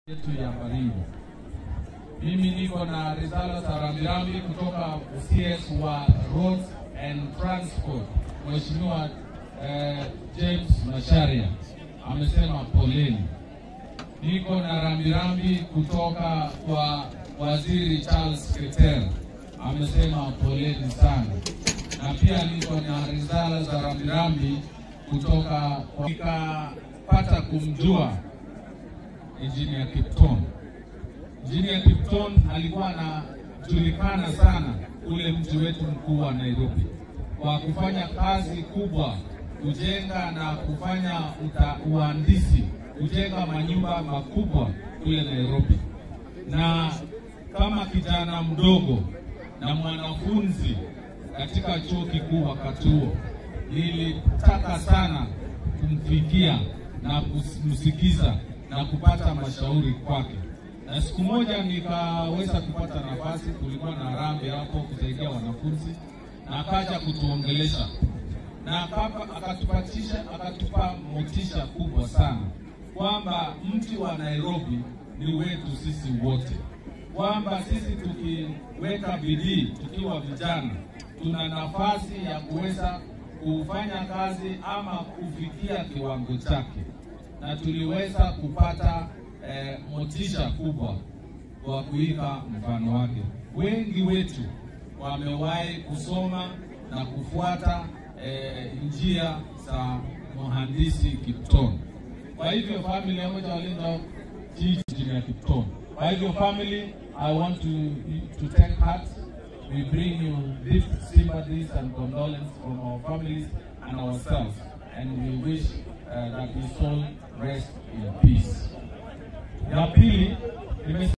yetu ya Baringo. Mimi niko na risala za rambirambi kutoka CS wa Roads and Transport, Mheshimiwa eh, James Masharia amesema poleni. Niko na rambirambi kutoka kwa Waziri Charles Keter amesema poleni sana, na pia niko na risala za rambirambi kutoka kwa nikapata kumjua Engineer Kipton. Engineer Kipton alikuwa anajulikana sana ule mji wetu mkuu wa Nairobi kwa kufanya kazi kubwa, kujenga na kufanya uta, uhandisi, kujenga manyumba makubwa kule Nairobi. Na kama kijana mdogo na mwanafunzi katika chuo kikuu wakati huo, nilitaka sana kumfikia na kumsikiza na kupata mashauri kwake, na siku moja nikaweza kupata nafasi, kulikuwa na harambee hapo kusaidia wanafunzi, na akaja kutuongelesha na akapa, akatupatisha akatupa motisha kubwa sana kwamba mji wa Nairobi ni wetu sisi wote, kwamba sisi tukiweka bidii tukiwa vijana tuna nafasi ya kuweza kufanya kazi ama kufikia kiwango chake na tuliweza kupata eh, motisha kubwa kwa kuiga mfano wake. Wengi wetu wamewahi kusoma na kufuata eh, njia za mhandisi Kipton. Kwa hivyo family ya moja walinda jiji ya Kipton. Kwa hivyo family, I want to, to take heart. We bring you deep sympathies and condolence from our families and ourselves and we wish uh, that his soul rest in peace. Ya pili,